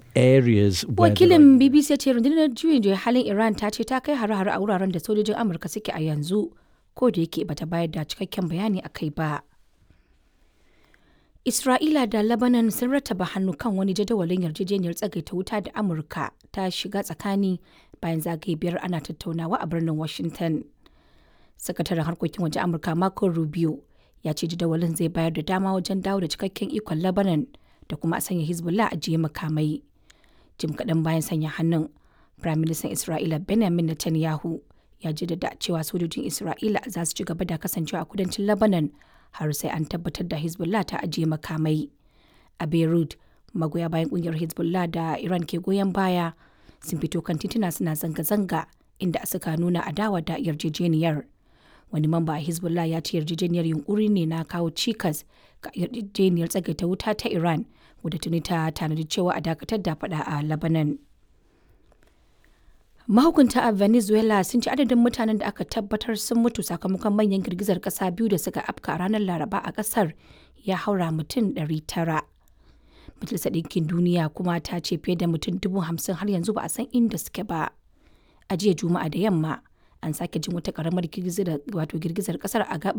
areas where there are Wakilin BBC ya ce rundunar juyin juya halin Iran ta ce ta kai hare-hare a wuraren da sojojin Amurka suke a yanzu, ko da yake bata bayar da cikakken bayani a kai ba. Isra'ila da Lebanon sun rattaba hannu kan wani jadawalin yarjejeniyar tsagaita wuta da Amurka ta shiga tsakani bayan zagaye biyar ana tattaunawa a birnin Washington. Sakataren harkokin waje Amurka Marco Rubio ya ce jadawalin zai bayar da dama wajen dawo da cikakken ikon Lebanon da kuma a sanya Hezbollah a jiye makamai. Jim kaɗan bayan sanya hannun, Firaministan Isra'ila Benjamin Netanyahu ya jaddada cewa sojojin Isra'ila za su ci gaba da kasancewa a kudancin Lebanon har sai an tabbatar da Hezbollah ta ajiye makamai. A Beirut, magoya bayan kungiyar Hezbollah da Iran ke goyon baya sun fito kan tituna suna zanga-zanga inda suka nuna adawa da yarjejeniyar. Wani mamba a Hezbollah ya ce yarjejeniyar yunkuri ne na kawo cikas ga yarjejeniyar tsagaita wuta ta Iran wadda tuni ta tanadi cewa a dakatar da fada a Lebanon. Mahukunta a Venezuela sun ci adadin mutanen da aka tabbatar sun mutu sakamakon manyan girgizar kasa biyu da suka afka ranar Laraba a kasar ya haura mutum 900. Majalisar Ɗinkin Duniya kuma ta ce fiye da mutum dubu hamsin har yanzu ba a san inda suke ba. A jiya Juma'a da yamma an sake jin wata karamar girgizar kasar a gabar